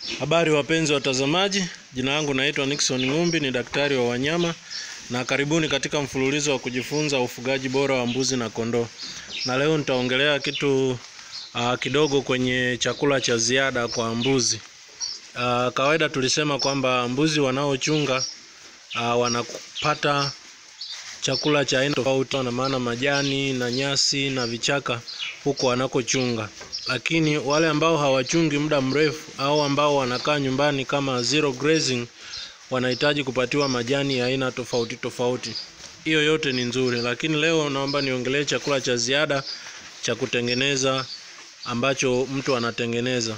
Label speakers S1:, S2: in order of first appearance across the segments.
S1: Habari wapenzi watazamaji, jina langu naitwa Nixon Ng'umbi, ni daktari wa wanyama na karibuni katika mfululizo wa kujifunza ufugaji bora wa mbuzi na kondoo. Na leo nitaongelea kitu uh, kidogo kwenye chakula cha ziada kwa mbuzi. Uh, kawaida tulisema kwamba mbuzi wanaochunga uh, wanapata chakula cha aina tofauti, na maana majani na nyasi na vichaka huko wanakochunga, lakini wale ambao hawachungi muda mrefu au ambao wanakaa nyumbani kama zero grazing wanahitaji kupatiwa majani ya aina tofauti tofauti. Hiyo yote ni nzuri, lakini leo naomba niongelee chakula cha ziada cha kutengeneza ambacho mtu anatengeneza.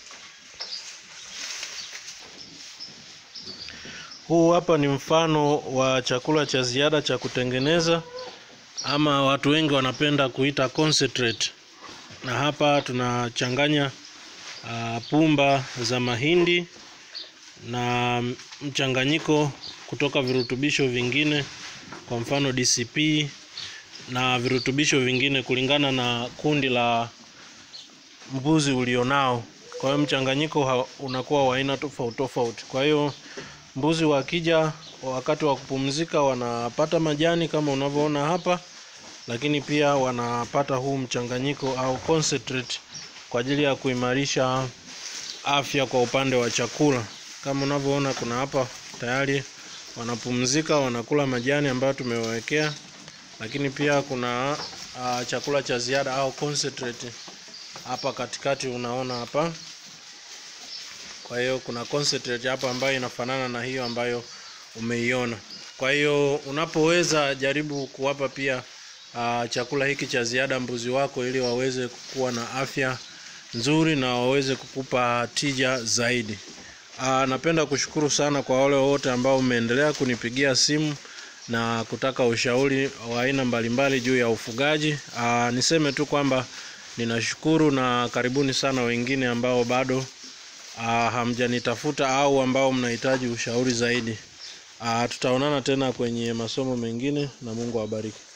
S1: Huu hapa ni mfano wa chakula cha ziada cha kutengeneza ama watu wengi wanapenda kuita concentrate. Na hapa tunachanganya uh, pumba za mahindi na mchanganyiko kutoka virutubisho vingine, kwa mfano DCP na virutubisho vingine kulingana na kundi la mbuzi ulionao. Kwa hiyo mchanganyiko unakuwa wa aina tofauti tofauti. Kwa hiyo mbuzi wakija wakati wa kupumzika wanapata majani kama unavyoona hapa, lakini pia wanapata huu mchanganyiko au concentrate kwa ajili ya kuimarisha afya kwa upande wa chakula. Kama unavyoona kuna hapa tayari wanapumzika, wanakula majani ambayo tumewawekea, lakini pia kuna uh, chakula cha ziada au concentrate hapa katikati, unaona hapa. Kwa hiyo kuna concentrate hapa ambayo inafanana na hiyo ambayo umeiona. Kwa hiyo unapoweza jaribu kuwapa pia uh, chakula hiki cha ziada mbuzi wako ili waweze kuwa na afya nzuri na waweze kukupa tija zaidi. Uh, napenda kushukuru sana kwa wale wote ambao umeendelea kunipigia simu na kutaka ushauri wa aina mbalimbali juu ya ufugaji. Uh, niseme tu kwamba ninashukuru na karibuni sana wengine ambao bado uh, hamjanitafuta au ambao mnahitaji ushauri zaidi. Uh, tutaonana tena kwenye masomo mengine na Mungu awabariki.